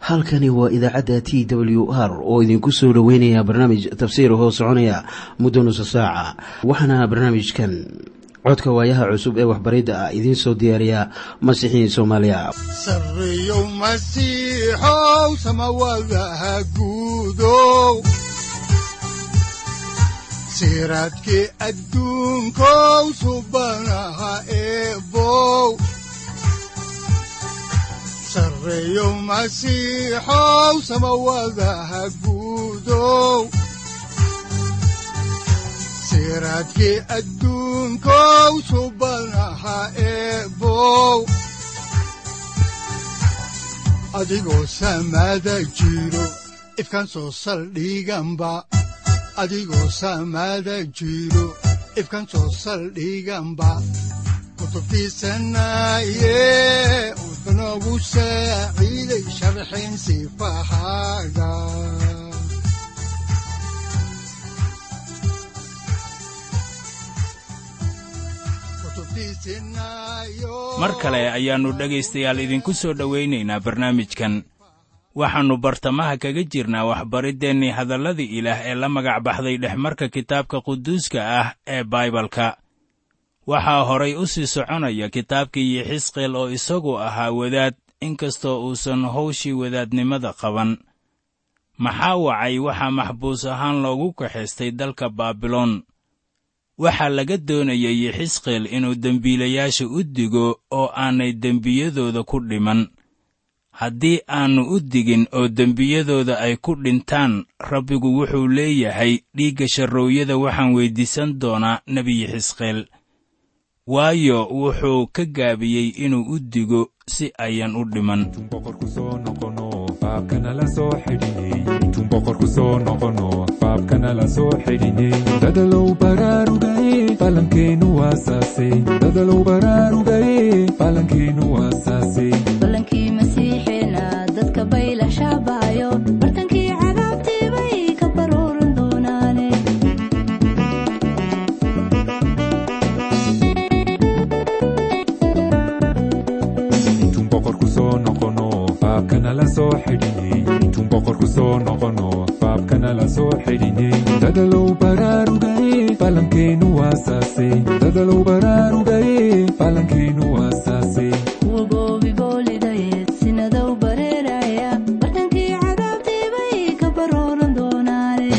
halkani waa idaacadda t w r oo idinku soo dhoweynaya barnaamij tafsiir hoo soconaya muddo nusa saaca waxaana barnaamijkan codka waayaha cusub ee waxbaridda ah idiin soo diyaariya masiixiin soomaaliya sareyow masiixow samawadaha guudow siraadkii adduunkow subanaha eebow sareyow masiixow samawadaha guudow siraadkii adduunkow subanaha eebow adigoo samada jiro ifkan soo saldhiganba adigoo samada jiro ifkan soo saldhiganba kutubtiisanaye udanogu saaciiday sharxin sifahaaga mar kale ayaannu dhegaystayaal idinku soo dhowaynaynaa barnaamijkan waxaannu bartamaha kaga jirnaa waxbariddeenii hadalladii ilaah ee la magac baxday dhexmarka kitaabka quduuska ah ee baibalka waxaa horay u sii soconaya kitaabkii yixisqeel oo isagu ahaa wadaad inkastoo uusan hawshii wadaadnimada qaban maxaa wacay waxaa maxbuus ahaan loogu kaxaystay dalka baabiloon waxaa laga doonayay yixisqeel inuu dembiilayaasha u digo oo aanay dembiyadooda ku dhiman haddii aannu u digin oo dembiyadooda ay ku dhintaan rabbigu wuxuu leeyahay dhiigga sharroowyada waxaan weyddiisan doonaa nebi yixisqeel waayo wuxuu ka gaabiyey inuu u digo si ayan u dhiman dadalow baraarugaye falankeenu waasaase dadalow baraarugaye falankeenu waasaase ballankii masiixeena dadka bayla shaabaayo bartankii cadaabtii bay ka baruuran doonaane intuun boqorku soo noqono faabkana la soo xidhiney intuun boqorku soo noqono faabkana la soo xidhiney dadalow baraarugaye falankeenu waasaase dadalow baraarugaye falankeenu waasaase kuwa goobi boolidayeed sinadow bareeraya bartankii cadaabtii bay ka baruuran doonaane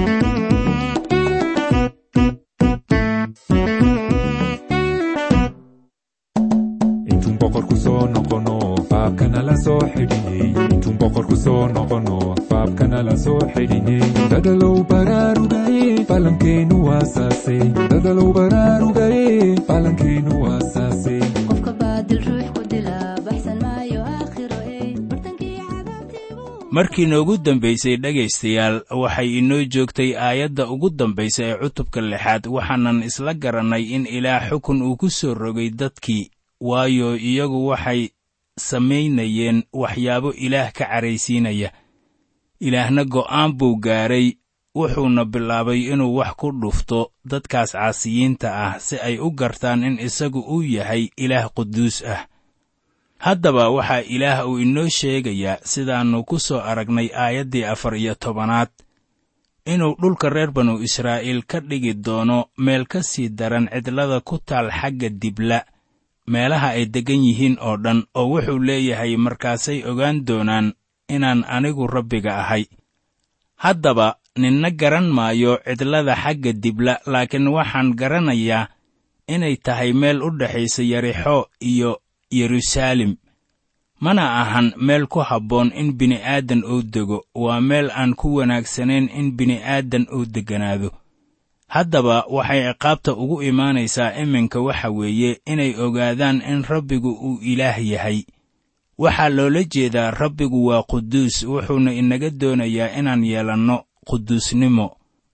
intuun boqorku soo noqono faabkana la soo xidhiney intuun boqorku soo noqono faabkana la soo xidhiney dadalow baraarugaye falankeenu waasaase dadalow baraarugaye falankeenu waasaase qofka baadil ruux ku dila baxsan maayo aakhiro ey bartankii cadaabtii buu markii noogu dambaysay dhegaystayaal waxay inoo joogtay aayadda ugu dambaysa ee cutubka lixaad waxaanan isla garannay in ilaah xukun uu ku soo rogay dadkii waayo iyagu waxay samaynayeen waxyaabo ilaah ka caraysiinaya ilaahna go'aan buu gaadhay wuxuuna bilaabay inuu wax ku dhufto dadkaas caasiyiinta ah si ay u gartaan in isagu uu yahay ilaah quduus ah haddaba waxaa ilaah uu inoo sheegayaa sidaannu ku soo aragnay aayaddii afar iyo tobanaad inuu dhulka reer banu israa'iil ka dhigi doono meel ka sii daran cidlada ku taal xagga dibla meelaha ay deggan yihiin oo dhan oo wuxuu leeyahay markaasay ogaan doonaan inaan anigu rabbiga ahay haddaba ninna garan maayo cidlada xagga dibla laakiin waxaan garanayaa inay tahay meel u dhexaysa yarixo iyo yeruusaalem mana ahan meel ku habboon in bini'aadan uu dego waa meel aan ku wanaagsanayn in bini'aadan uu degganaado haddaba waxay ciqaabta ugu imaanaysaa iminka waxa weeye inay ogaadaan in rabbigu uu ilaah yahay waxaa loola jeedaa rabbigu waa quduus wuxuuna inaga doonayaa inaan yeelanno quduusnimo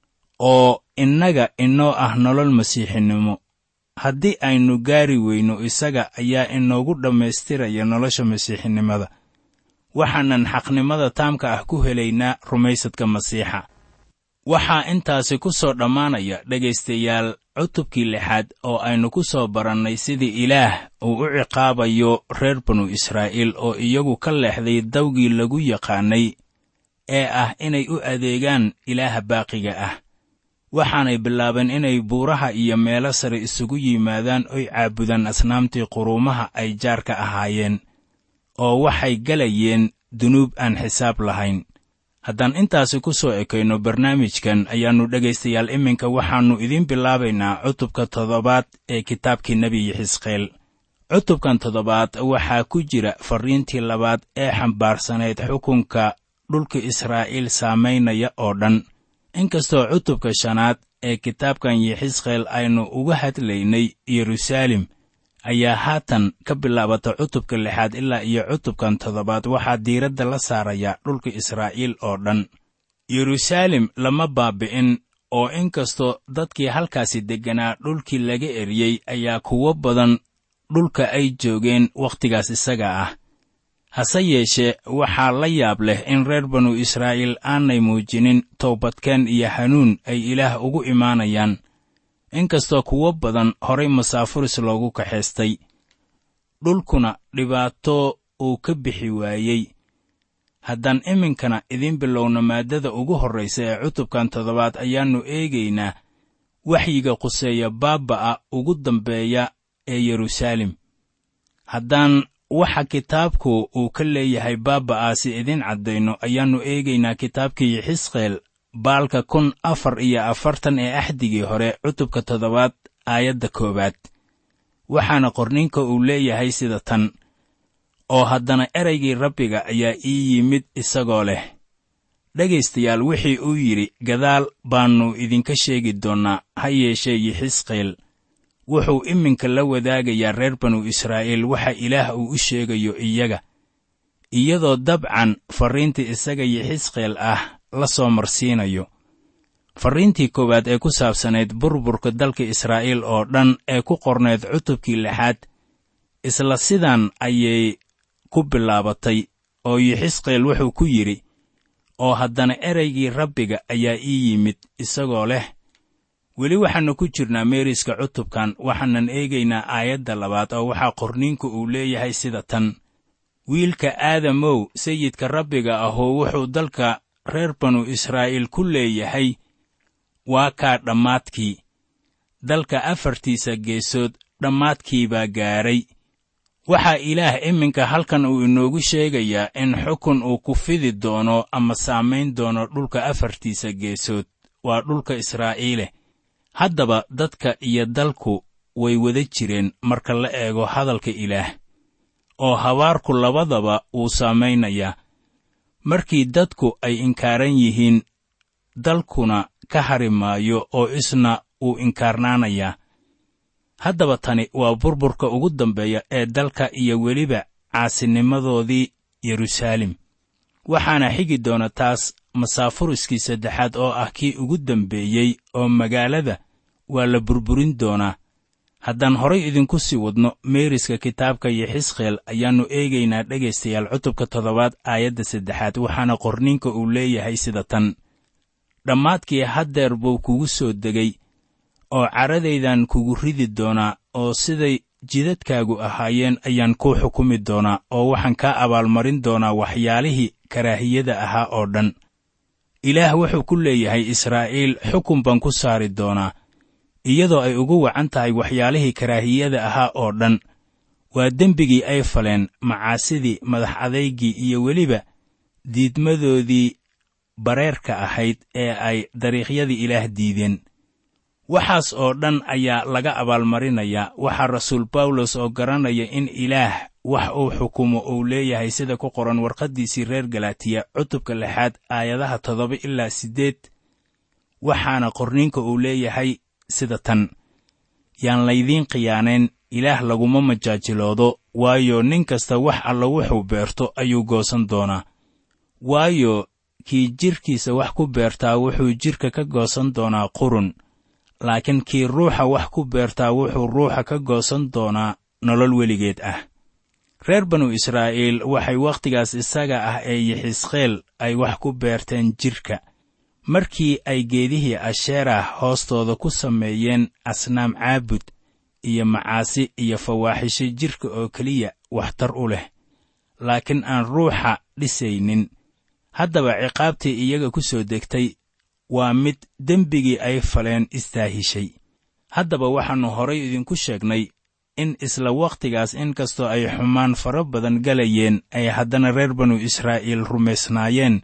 oo innaga inoo ah nolol masiixinimo haddii aynu gaari weyno isaga ayaa inoogu dhammaystiraya nolosha masiixinimada waxaanan xaqnimada taamka ah ku helaynaa rumaysadka masiixa waxaa intaasi ku soo dhammaanaya dhegaystayaal cutubkii lixaad oo aynu ku soo barannay sidii ilaah uu u ciqaabayo reer banu israa'iil oo iyagu ka leexday dawgii lagu yaqaannay ee ah inay u adeegaan ilaaha baaqiga ah waxaanay bilaabeen inay buuraha iyo meelo sare isugu yimaadaan oy caabudaan asnaamtii quruumaha ay jaarka ahaayeen oo waxay galayeen dunuub aan xisaab lahayn haddaan intaasi ku soo ekayno barnaamijkan ayaannu dhegaystayaal iminka waxaannu idiin bilaabaynaa cutubka toddobaad ee kitaabkii nebiyi xisqeel cutubkan toddobaad waxaa ku jira farriintii labaad ee xambaarsanayd xukunka dhulka israa'iil saamaynaya oo dhan inkastoo cutubka shanaad ee kitaabkan yixisqeel aynu uga hadlaynay yeruusaalem ayaa haatan ka bilaabata cutubka lixaad ilaa iyo cutubkan toddobaad waxaa diiradda la saarayaa dhulka israa'iil oo dhan yeruusaalem lama baabi'in oo inkastoo dadkii halkaasi degganaa dhulkii laga eriyey ayaa kuwo badan dhulka ay joogeen wakhtigaas isaga ah hase yeeshee waxaa la yaab leh in reer banu israa'iil aanay muujinin toobadkeen iyo hanuun ay ilaah ugu imaanayaan inkastoo kuwo badan horay masaafuris loogu kaxaystay dhulkuna dhibaato uu ka bixi waayey haddaan iminkana idiin bilowno maaddada ugu horraysa ee cutubkan toddobaad ayaannu eegaynaa waxyiga quseeya baaba'a ugu dambeeya ee yeruusaalem haddaan waxa kitaabku uu ka leeyahay baaba'aasi idiin caddayno ayaannu eegaynaa kitaabkii xisqeel baalka kun afar iyo afartan ee axdigii hore cutubka toddobaad aayadda koowaad waxaana qorninka uu leeyahay sida tan oo haddana eraygii rabbiga ayaa ii yimid isagoo leh dhegaystayaal wixii uu yidhi gadaal baannu idinka sheegi doonnaa ha yeeshee yixisqeel wuxuu iminka la wadaagayaa reer banu israa'iil waxa ilaah uu u sheegayo iyaga iyadoo dabcan farriintii isaga yixisqeel ah la soo marsiinayo farriintii koowaad ee ku saabsanayd burburka dalka israa'iil oo dhan ee ku qornayd cutubkii lixaad isla sidan ayay ku bilaabatay oo yixisqeel wuxuu ku yidhi oo haddana eraygii rabbiga ayaa ii yimid isagoo leh weli waxaannu ku jirnaa meeriska cutubkan waxaanan eegaynaa aayadda labaad oo waxaa qorniinku uu leeyahay sida tan wiilka aadamow sayidka rabbiga ahoo wuxuu dalka reer banu israa'iil ku leeyahay waa kaa dhammaadkii dalka afartiisa geesood dhammaadkii baa gaadhay waxaa ilaah iminka halkan uu inoogu sheegayaa in xukun uu ku fidi doono ama saamayn doono dhulka afartiisa geesood waa dhulka israa'iile haddaba dadka iyo dalku way wada jireen marka la eego hadalka ilaah oo habaarku labadaba wuu saamaynayaa markii dadku ay inkaaran yihiin dalkuna ka hari maayo oo isna wuu inkaarnaanayaa haddaba tani waa burburka ugu dambeeya ee dalka iyo weliba caasinimadoodii yeruusaalem waxaana xigi doona taas masaafuriskii saddexaad oo ah kii ugu dambeeyey oo magaalada waa la burburin doonaa haddaan horay idinku sii wadno meeriska kitaabka yixisqeel ayaannu eegaynaa dhegaystayaal cutubka toddobaad aayadda saddexaad waxaana qorninka uu leeyahay sida tan dhammaadkii haddeer buu kugu soo degay oo caradaydan kugu ridi doonaa oo siday jidadkaagu ahaayeen ayaan kuu xukumi doonaa oo waxaan kaa abaalmarin doonaa waxyaalihii karaahiyada ahaa oo dhan ilaah wuxuu ku leeyahay israa'iil xukun baan ku saari doonaa iyadoo ay ugu wacan tahay waxyaalihii karaahiyada ahaa oo dhan waa dembigii ay faleen macaasidii madax adaygii iyo weliba diidmadoodii bareerka ahayd ee ay dariiqyadii ilaah diideen waxaas oo dhan ayaa laga abaalmarinayaa waxaa rasuul bawlos oo garanaya in ilaah wax uu xukumo uu leeyahay sida ku qoran warqaddiisii reer galatiya cutubka lixaad aayadaha toddoba ilaa siddeed waxaana qorniinka uu leeyahay sida tan yaan laydiin khiyaanayn ilaah laguma majaajiloodo waayo nin kasta wax alla wuxuu beerto ayuu goosan doonaa waayo kii jidhkiisa wax ku beertaa wuxuu jidhka ka goosan doonaa qurun laakiin kii ruuxa wax ku beertaa wuxuu ruuxa ka goosan doonaa nolol weligeed ah reer banu israa'iil waxay wakhtigaas isaga ah ee yixisqeel ay wax ku beerteen jidhka markii ay geedihii asheerah hoostooda ku sameeyeen asnaam caabud iyo macaasi iyo fawaaxisho jidhka oo keliya waxtar u leh laakiin aan ruuxa dhisaynin haddaba ciqaabtii iyaga ku soo degtay waa mid dembigii ay faleen istaahishay haddaba waxaannu horay idinku sheegnay in isla wakhtigaas inkastoo ay xumaan fara badan galayeen ay haddana reer banu israa'iil rumaysnaayeen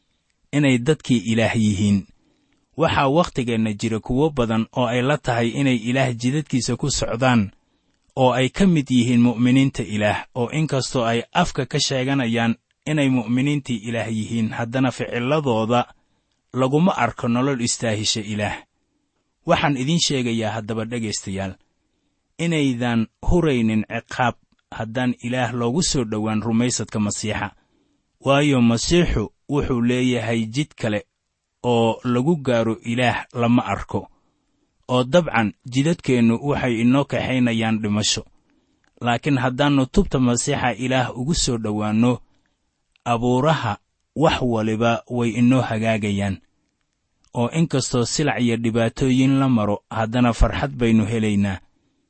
inay dadkii ilaah yihiin waxaa waktigeenna jira kuwo badan oo ay la tahay inay ilaah jidadkiisa ku socdaan oo ay ka mid yihiin mu'miniinta ilaah oo inkastoo ay afka ka sheeganayaan inay mu'miniintii ilaah yihiin haddana ficilladooda laguma arko nolol istaahisha ilaah waxaan idiin sheegayaa haddaba dhegaystayaal inaydan huraynin ciqaab haddaan ilaah loogu soo dhowaan rumaysadka masiixa waayo masiixu wuxuu leeyahay jid kale oo lagu gaaro ilaah lama arko oo dabcan jidadkeennu waxay inoo kaxaynayaan dhimasho laakiin haddaannu tubta masiixa ilaah ugu soo dhowaanno abuuraha wax waliba way inoo hagaagayaan oo inkastoo silac iyo dhibaatooyin la maro haddana farxad baynu helaynaa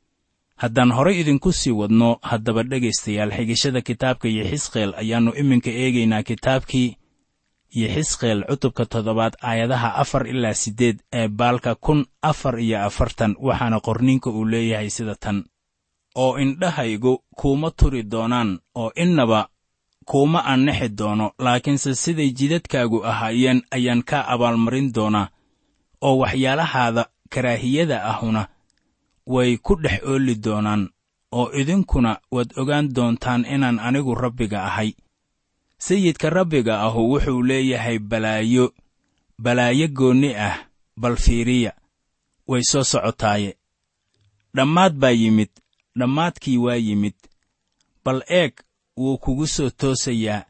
haddaan horay idinku sii wadno haddaba dhegaystayaal xigashada kitaabka yexisqeel ayaannu iminka eegaynaa kitaabkii yexisqeel cutubka toddobaad aayadaha afar ilaa siddeed ee baalka kun afar iyo afartan waxaana qorniinka uu leeyahay sida tan oo indhahaygu kuuma turi doonaan oo innaba kuuma annixi doono laakiinse siday jidadkaagu ahaayeen ayaan kaa abaalmarin doonaa oo waxyaalahaada karaahiyada ahuna way ku dhex ooli doonaan oo idinkuna waad ogaan doontaan inaan anigu rabbiga ahay sayidka rabbiga ahu wuxuu leeyahay balaayo balaayo goonni ah bal fiiriya way soo socotaaye dhammaad baa yimid dhammaadkii waa yimid bal eeg wuu kugu soo toosayaa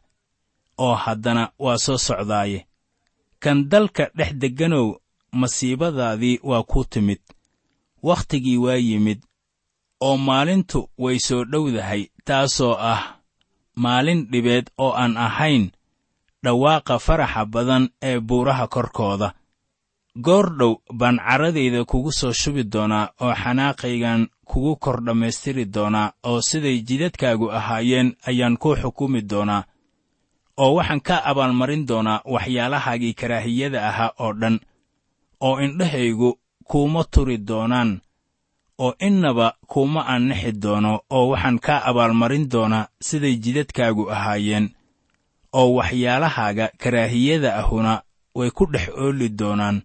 oo haddana waa soo socdaaye kan dalka dhex degganow masiibadaadii waa ku timid wakhtigii waa yimid oo maalintu way soo dhowdahay taasoo ah maalin dhibeed oo aan ahayn dhawaaqa faraxa badan ee buuraha korkooda goor dhow baan carradayda kugu soo shubi doonaa oo xanaaqaygan kugu kor dhammaystiri doonaa oo siday jidadkaagu ahaayeen ayaan ku xukumi doonaa oo waxaan ka abaalmarin doonaa waxyaalahaagii karaahiyada ahaa oo dhan oo indhahaygu kuuma turi doonaan oo innaba kuuma annixi doono oo waxaan kaa abaalmarin doonaa siday jidadkaagu ahaayeen oo waxyaalahaaga karaahiyada ahuna way ku dhex ooli doonaan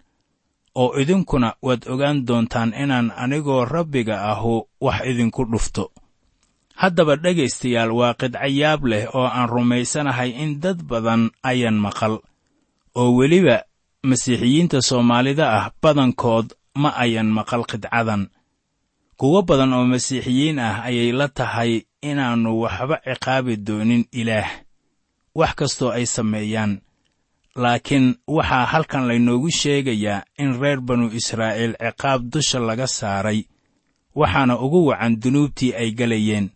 oo idinkuna waad ogaan doontaan inaan anigoo rabbiga ahu wax idinku dhufto haddaba dhegaystayaal waa qidcayaab leh oo aan rumaysanahay in dad badan ayan maqal oo weliba masiixiyiinta soomaalida ah badankood ma ayan maqal qidcadan kuwo badan oo masiixiyiin ah ayay la tahay inaannu waxba ciqaabi doonin ilaah wax kastoo ay sameeyaan laakiin waxaa halkan laynoogu sheegayaa in reer banu israa'iil ciqaab dusha laga saaray waxaana ugu wacan dunuubtii ay galayeen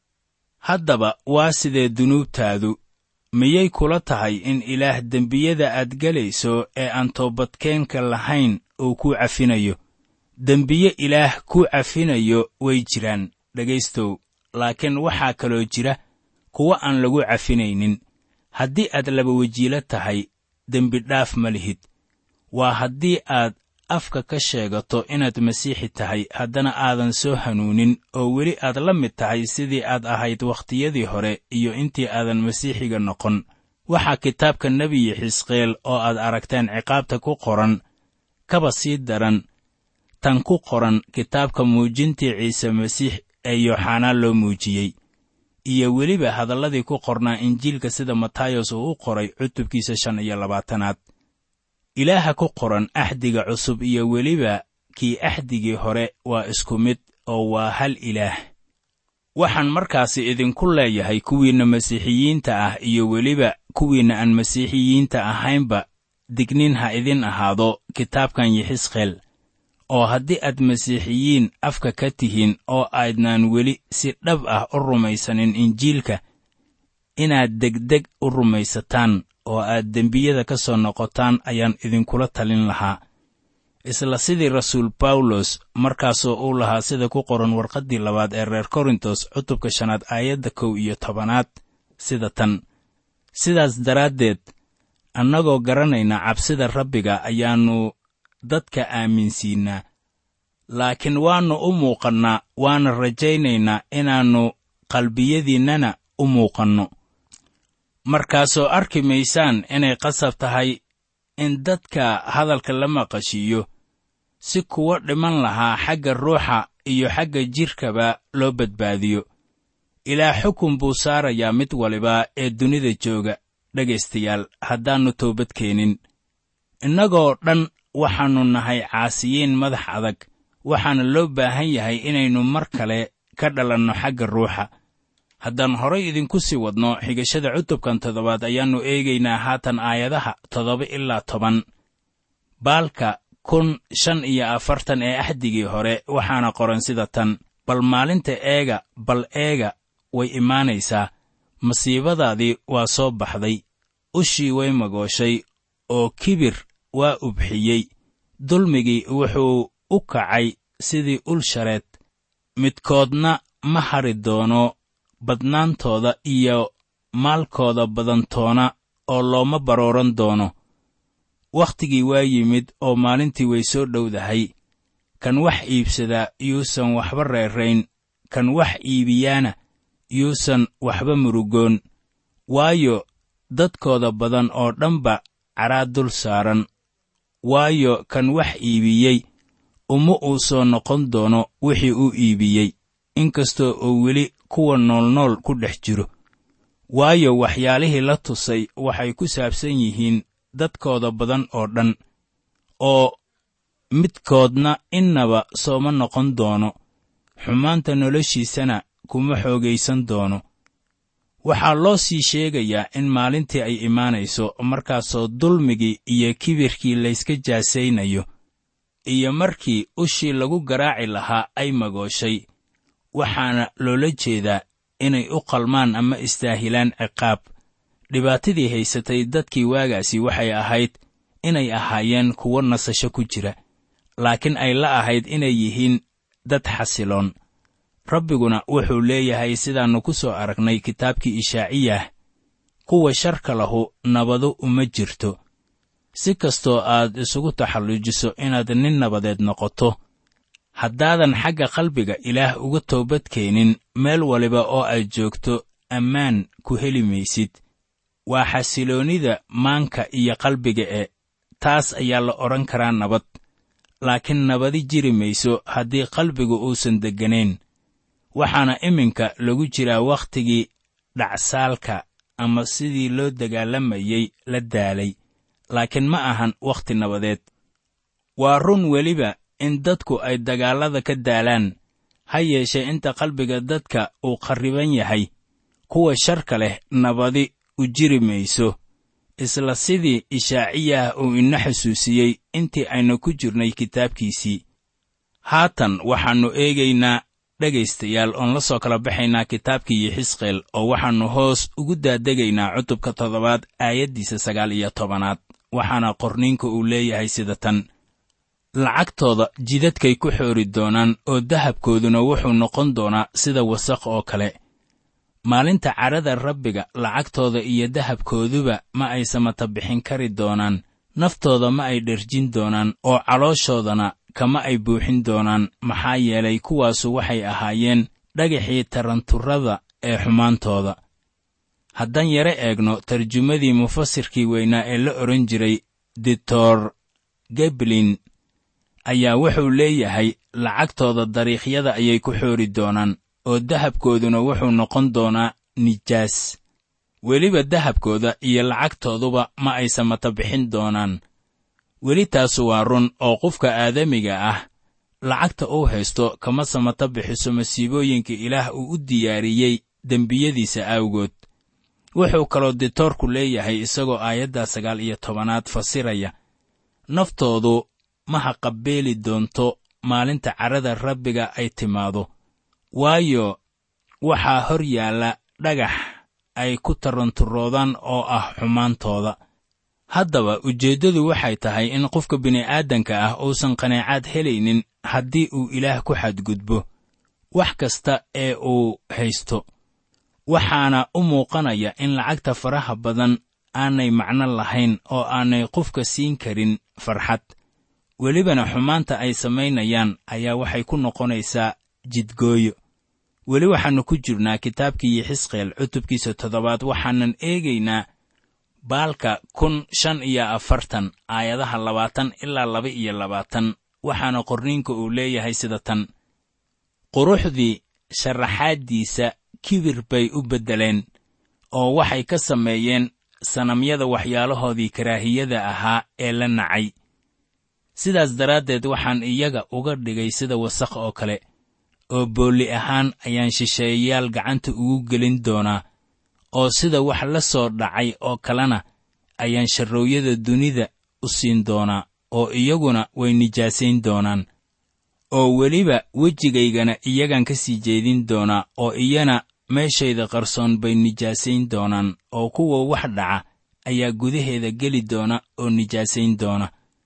haddaba waa sidee dunuubtaadu miyay kula tahay in ilaah dembiyada aad gelayso ee aan toobadkeenka lahayn uu kuu cafinayo dembiye ilaah kuu cafinayo way jiraan dhegaystow laakiin waxaa kaloo jira kuwo aan lagu cafinaynin haddii aad laba wejiilo tahay dembidhaaf ma lihid waa haddii aad afka ka sheegato inaad masiixi tahay haddana aadan soo hanuunin oo weli aad la mid tahay sidii aad ahayd wakhtiyadii hore iyo intii aadan masiixiga noqon waxaa kitaabka nebiyi xisqeel oo aad aragteen ciqaabta ku qoran kaba sii daran tan ku qoran kitaabka muujintii ciise masiix ee yooxanaa loo muujiyey iyo weliba hadalladii ku qornaa injiilka sida matayos uu u qoray cutubkiisa shan iyo labaatanaad ilaaha ku qoran axdiga cusub iyo weliba kii axdigii hore waa isku mid oo waa hal ilaah waxaan markaasi idinku leeyahay kuwiinna masiixiyiinta ah iyo weliba kuwiinna aan masiixiyiinta ahaynba dignin ha idin ahaado kitaabkan yixisqeel oo haddii aad masiixiyiin afka ka tihiin oo aydnaan weli si dhab ah u rumaysanin injiilka inaad degdeg u rumaysataan oo aad dembiyada ka soo noqotaan ayaan idinkula talin lahaa isla sidii rasuul bawlos markaasoo uu lahaa sida ku qoran warqaddii labaad ee reer korintos cutubka shanaad aayadda kow iyo tobanaad sida tan sidaas daraaddeed annagoo garanayna cabsida rabbiga ayaannu dadka aaminsiinnaa laakiin waannu u muuqannaa waana rajaynaynaa inaannu qalbiyadiinnana u muuqanno markaasoo arki maysaan inay qasab tahay in dadka hadalka la maqashiiyo si kuwa dhiman lahaa xagga ruuxa iyo xagga jidhkaba loo badbaadiyo ilaa xukun buu saarayaa mid waliba ee dunida jooga dhegaystayaal haddaannu toobad keenin innagoo dhan waxaannu nahay caasiyiin madax adag waxaana loo baahan yahay inaynu mar kale ka dhalanno xagga ruuxa haddaan horay idinku sii wadno xigashada cutubkan toddobaad ayaannu eegaynaa haatan aayadaha toddoba ilaa toban baalka kun shan iyo afartan ee axdigii hore waxaana qoran sida tan bal maalinta eega bal eega way imaanaysaa masiibadaadii waa soo baxday ushii way magooshay oo kibir waa ubxiyey dulmigii wuxuu u kacay sidii ul shareed midkoodna ma hari doono badnaantooda iyo maalkooda badantoona oo looma barooran doono wakhtigii waa yimid oo maalintii way soo dhowdahay kan wax iibsadaa yuusan waxba reerayn kan wax iibiyaana yuusan waxba murugoon waayo dadkooda badan oo dhanba cadhaa dul saaran waayo kan wax iibiyey uma uu soo noqon doono wixii uu iibiyey inkastoo uu weli kuwa noolnool ku dhex jiro waayo waxyaalihii la tusay waxay ku saabsan yihiin dadkooda badan oo dhan oo midkoodna innaba sooma noqon doono xumaanta noloshiisana kuma xoogaysan doono waxaa loo sii sheegayaa in maalintii ay imaanayso markaasoo dulmigii iyo kibirkii layska jaasaynayo iyo markii ushii lagu garaaci lahaa ay magooshay waxaana loola jeedaa inay u qalmaan ama istaahilaan ciqaab dhibaatadii haysatay dadkii waagaasi waxay ahayd inay ahaayeen kuwo nasasho ku jira laakiin ay la ahayd inay yihiin dad xasiloon rabbiguna wuxuu leeyahay sidaannu ku soo aragnay kitaabkii ishaaciyah kuwa sharka lahu nabadu uma jirto si kastoo aad isugu taxalluujiso inaad nin nabadeed noqoto haddaadan xagga qalbiga ilaah uga toobad keenin meel waliba oo aad joogto ammaan ku heli maysid waa xasiloonnida maanka iyo qalbiga e taas ayaa la odhan karaa nabad laakiin nabadi jiri mayso haddii qalbigu uusan degganayn waxaana iminka lagu jiraa wakhtigii dhacsaalka ama sidii loo dagaalamayey la daalay laakiin ma ahan wakhti nabadeed waa run weliba in dadku ay dagaallada ka daalaan ha yeeshee inta qalbiga dadka uu qarriban yahay kuwa sharka leh nabadi u jiri mayso isla sidii ishaaciyah uu ina xusuusiyey intii aynu ku jirnay kitaabkiisii haatan waxaannu eegaynaa dhegaystayaal oon la soo kala baxaynaa kitaabkii yixisqeel oo waxaannu hoos ugu daadegaynaa cutubka toddobaad aayaddiisa sagaal iyo tobanaad waxaana qorniinka uu leeyahay sida tan lacagtooda jidadkay ku xoori doonaan oo dahabkooduna wuxuu noqon doonaa sida wasaq oo kale maalinta cadhada rabbiga lacagtooda iyo dahabkooduba ma ay samata bixin kari doonaan naftooda ma ay dherjin doonaan oo calooshoodana kama ay buuxin doonaan maxaa yeelay kuwaasu waxay ahaayeen dhagaxii taranturrada ee xumaantooda haddaan yare eegno tarjumadii mufasirkii weynaa ee la odhan jiray ditor geblin ayaa wuxuu leeyahay lacagtooda dariikhyada ayay ku xoori doonaan oo dahabkooduna wuxuu noqon doonaa nijaas weliba dahabkooda iyo lacagtooduba ma ay samata bixin doonaan weli taasu waa run oo qofka aadamiga ah lacagta uu haysto kama samata bixiso masiibooyinka ilaah uu u diyaariyey dembiyadiisa awgood wuxuu kaloo ditoorku leeyahay isagoo aayadda sagaal iyo tobanaad fasiraya naftoodu ma haqabeeli doonto maalinta cadhada rabbiga ay timaado waayo waxaa hor yaalla dhagax ay ku taranturoodaan oo ah xumaantooda haddaba ujeeddadu waxay tahay in qofka bini'aadanka ah uusan qanaacaad helaynin haddii uu ilaah ku xadgudbo wax kasta ee uu haysto waxaana u muuqanaya in lacagta faraha badan aanay macno lahayn oo aanay qofka siin karin farxad welibana xumaanta ay samaynayaan ayaa waxay ku noqonaysaa jidgooyo weli waxaannu ku jirnaa kitaabkii xisqeel cutubkiisa toddobaad waxaanan eegaynaa baalka kun shan iyo afartan aayadaha labaatan ilaa laba iyo labaatan waxaana qorniinka uu leeyahay sida tan quruxdii sharaxaaddiisa kibir bay u beddeleen oo waxay ka sameeyeen sanamyada waxyaalahoodii karaahiyada ahaa ee la nacay sidaas daraaddeed waxaan iyaga uga dhigay sida wasakh oo kale oo boolli ahaan ayaan shisheeyayaal gacanta ugu gelin doonaa oo sida wax la soo dhacay oo kalena ayaan sharroowyada dunida u siin doonaa oo iyaguna way nijaasayn doonaan oo weliba wejigaygana iyagaan ka sii jeedin doonaa oo iyana meeshayda qarsoon bay nijaasayn doonaan oo kuwa wax dhaca ayaa gudaheeda geli doona oo nijaasayn doona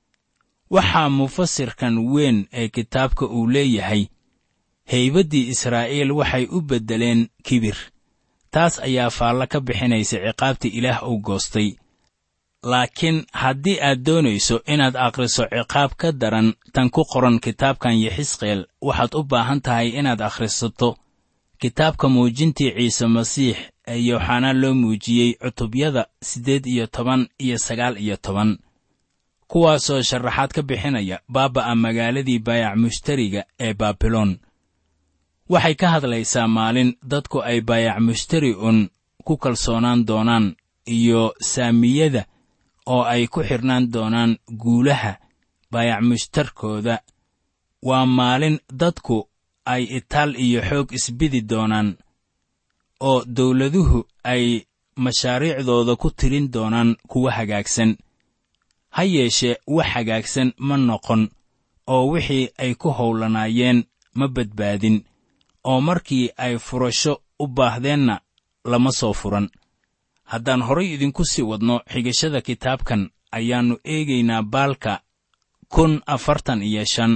waxaa mufasirkan weyn ee kitaabka uu leeyahay haybaddii israa'iil waxay u beddeleen kibir taas ayaa faallo ka bixinaysa ciqaabta ilaah uu goostay laakiin haddii aad doonayso inaad akhriso ciqaab ka daran tan ku qoran kitaabkan yaxisqeel waxaad u baahan tahay inaad akhrisato kitaabka muujintii ciise masiix ee yooxanaa loo muujiyey cutubyada siddeed iyo toban iyo sagaal iyo toban kuwaasoo sharaxaad ka bixinaya baaba'a magaaladii baayac mushtariga ee baabiloon waxay ka hadlaysaa maalin dadku ay baayac mushtari un ku kalsoonaan doonaan iyo saamiyada oo ay ku xidhnaan doonaan guulaha baayac mushtarkooda waa maalin dadku ay itaal iyo xoog isbidi doonaan oo dawladuhu ay mashaariicdooda ku tirin doonaan kuwa hagaagsan ha yeeshee wax hagaagsan ma noqon oo wixii ay ku howlanaayeen ma badbaadin oo markii ay furasho u baahdeenna lama soo furan haddaan horay idinku sii wadno xigashada kitaabkan ayaannu eegaynaa baalka kun afartan iyo shan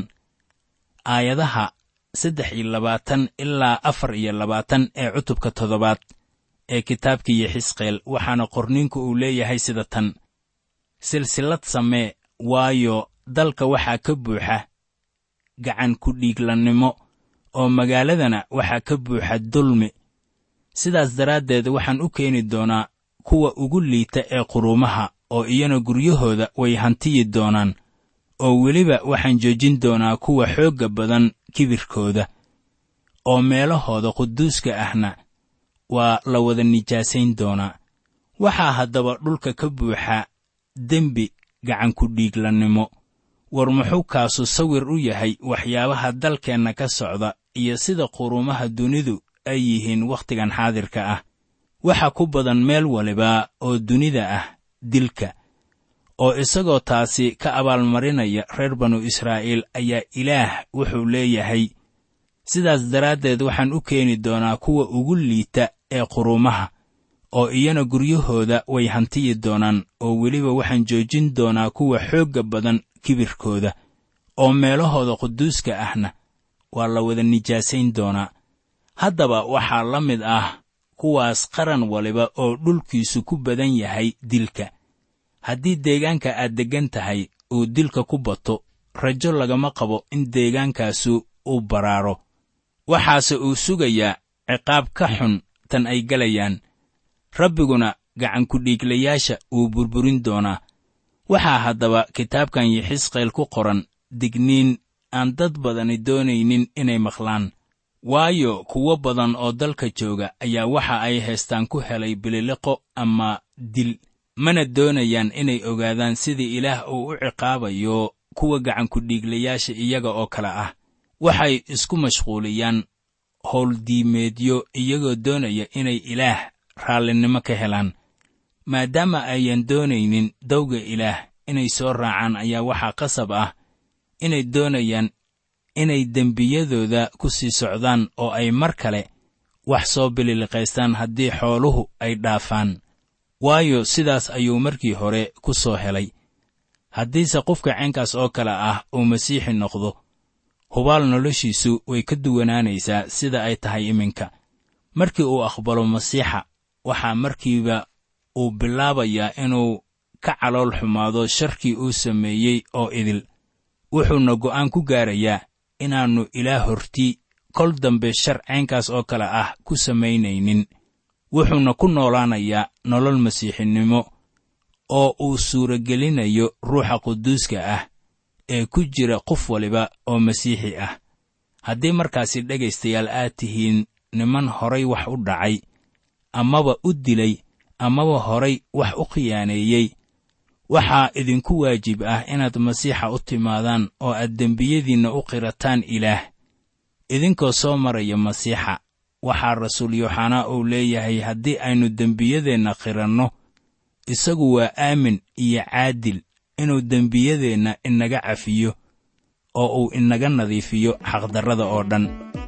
aayadaha saddex iyo labaatan ilaa afar iyo labaatan ee cutubka toddobaad ee kitaabkii yaxisqeel waxaana qorniinku uu leeyahay sida tan silsilad samee waayo dalka waxaa ka buuxa gacan ku dhiiglannimo oo magaaladana waxaa ka buuxa dulmi sidaas daraaddeed waxaan u keeni doonaa kuwa ugu liita ee quruumaha oo iyana guryahooda way hantiyi doonaan oo weliba waxaan joojin doonaa kuwa xoogga badan kibirkooda oo meelahooda quduuska ahna waa la wada nijaasayn doonaa waxaa haddaba dhulka ka buuxa dembi gacanku dhiiglannimo war muxuu kaasu sawir u yahay waxyaabaha dalkeenna ka socda iyo sida quruumaha dunidu ay yihiin wakhtigan xaadirka ah waxa ku badan meel waliba oo dunida ah dilka oo isagoo taasi ka abaalmarinaya reer banu israa'iil ayaa ilaah wuxuu leeyahay sidaas daraaddeed waxaan u keeni doonaa kuwa ugu liita ee quruumaha oo iyana guryahooda way hantiyi doonaan oo weliba waxaan joojin doonaa kuwa xoogga badan kibirkooda oo meelahooda quduuska ahna waa la wada nijaasayn doonaa haddaba waxaa la mid ah kuwaas qaran waliba oo dhulkiisu ku badan yahay dilka haddii deegaanka aad deggan tahay uu dilka ku bato rajo lagama qabo in deegaankaasu uu baraaro waxaase uu sugayaa ciqaab ka xun tan ay gelayaan rabbiguna gacankudhiiglayaasha wuu burburin doonaa waxaa haddaba kitaabkan yaxisqeel ku qoran digniin aan dad badani doonaynin inay maqlaan waayo kuwo badan oo dalka jooga ayaa waxa ay haystaan ku helay bililiqo ama dil mana doonayaan inay ogaadaan sidii ilaah uu u ciqaabayo kuwa gacankudhiiglayaasha iyaga oo kale ah waxay isku mashquuliyaan howldiimeedyo iyagoo doonaya inay ilaah raallinimo ka helaan maadaama ayan doonaynin dawga ilaah inay soo raacaan ayaa waxaa qasab ah inay doonayaan inay dembiyadooda ku sii socdaan oo ay mar kale wax soo bililiqaystaan haddii xooluhu ay dhaafaan waayo sidaas ayuu markii hore ku soo helay haddiise qofka caynkaas oo kale ah uu masiixi noqdo hubaal noloshiisu way ka duwanaanaysaa sida ay tahay iminka markii uu aqbalo masiixa waxaa markiiba uu bilaabayaa inuu ka calool xumaado sharkii uu sameeyey oo idil wuxuuna go'aan ku gaarayaa inaannu ilaah hortii kol dambe shar caynkaas oo kale ah ku samaynaynin wuxuuna ku noolaanayaa nolol masiixinimo oo uu suuragelinayo ruuxa quduuska ah ee ku jira qof waliba oo masiixi ah haddii markaasi dhegaystayaal aad tihiin niman horay wax u dhacay amaba u dilay amaba horay wax u khiyaaneeyey waxaa idinku waajib ah inaad masiixa u timaadaan oo aad dembiyadiinna u qirataan ilaah idinkoo soo maraya masiixa waxaa rasuul yooxanaa uu leeyahay haddii aynu dembiyadeenna qiranno isagu waa aamin iyo caadil inuu dembiyadeenna inaga cafiyo oo uu inaga nadiifiyo xaqdarrada oo dhan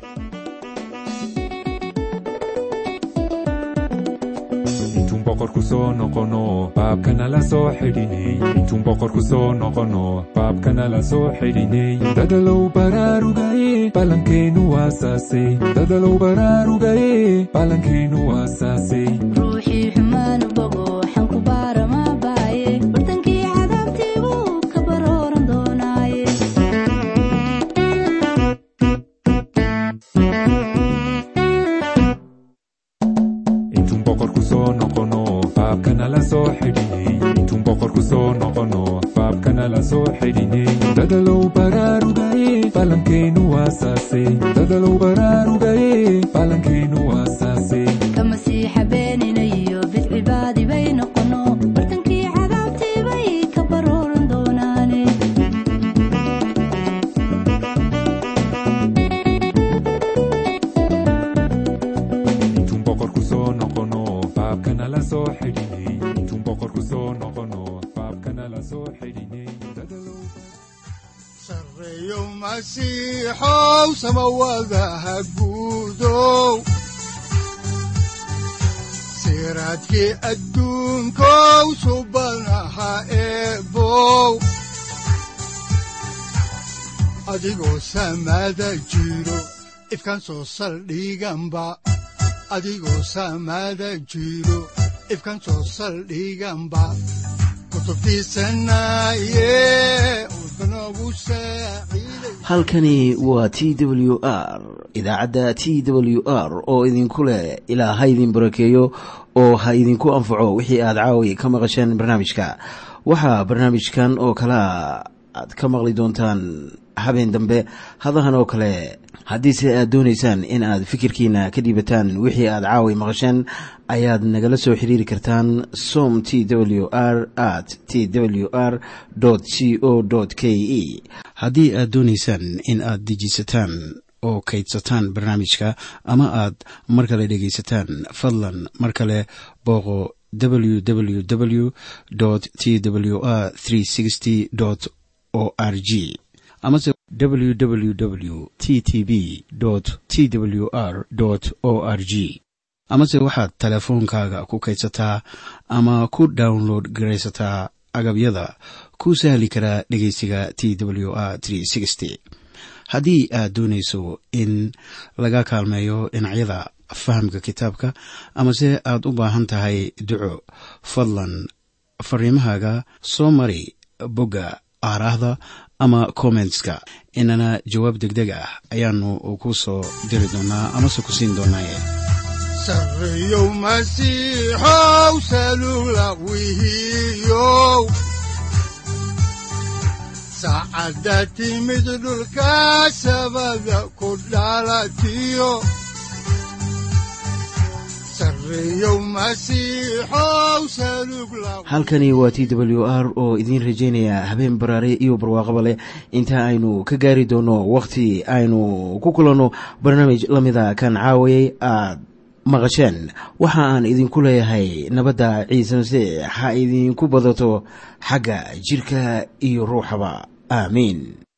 intuun boqorku soo noqono baabkana la soo xidhinay intuun boqorku soo noqono baabkana la soo xidhinay dadalow baraarugaye ballankeennu waasaasay dadalow baraarugaye ballankeennu waasaasay ruuxii xumaanu bogo waxaan ku baaramaa baaye bartankii cadaabtii buu ka barooran doonaaye intuun boqorku soo noqono baabkana la soo xidhinay intuun boqorku soo noqono baabkana la soo xidhinay dadalow baraarugaye ballankeennu waasaasay dadalow baraarugaye ballankeennu waasaasay ka masiixa beenina iyo bidcibaadi bay noqono bartankii cadaabtii bay ka barooran doonaane intuun boqorku soo noqono baabkana la soo xidhinay intuun boqorku soo noqono baabkana la soo xidhinay dadalow sareeyo masiixow samawadaha guudow siraadkii adduunkow subanaha eebow adigoo samada jiro ifkan soo saldhiganba adigoo samada jiro ifkan soo saldhiganba kutubtiisanaye udbanogu saaciiday halkani waa t w r idaacadda t w r oo idinku leh ilaa ha idin barakeeyo oo ha idinku anfaco wixii aad caawi ka maqasheen barnaamijka waxaa barnaamijkan oo kalea aad ka maqli doontaan habeen dambe hadahan oo kale haddiise aad doonaysaan in aad fikirkiina ka dhiibataan wixii aad caawi maqasheen ayaad nagala soo xiriiri kartaan som t w r at t w r c o k e haddii aad doonaysaan in aad dejiisataan oo kaydsataan barnaamijka ama aad mar kale dhegaysataan fadlan mar kale booqo www t w r o r g amase www t t b t w r o r g amase waxaad teleefoonkaaga ku kaydsataa ama ku download garaysataa agabyada ku sahli karaa dhegeysiga t w r haddii aad doonayso in laga kaalmeeyo dhinacyada fahamka kitaabka amase aad u baahan tahay duco fadlan fariimahaaga soo mari bogga aaraahda ama kommentska inana jawaab degdeg ah ayaanu ku soo diri doonaa amase ku siin doonaaye sareeyow masiixow salugla wihiyow saacadda timid dhulka sabada ku dhalatiyo sareeyow masiixow salugla halkani waa t w r oo idiin rajaynaya habeen baraare iyo barwaaqaba leh inta aynu ka gaari doono wakhti aynu ku kulanno barnaamij la mida kan caawayay aad maqasheen waxa aan idinku leeyahay nabadda ciise masiix ha idinku badato xagga jidhka iyo ruuxaba aamiin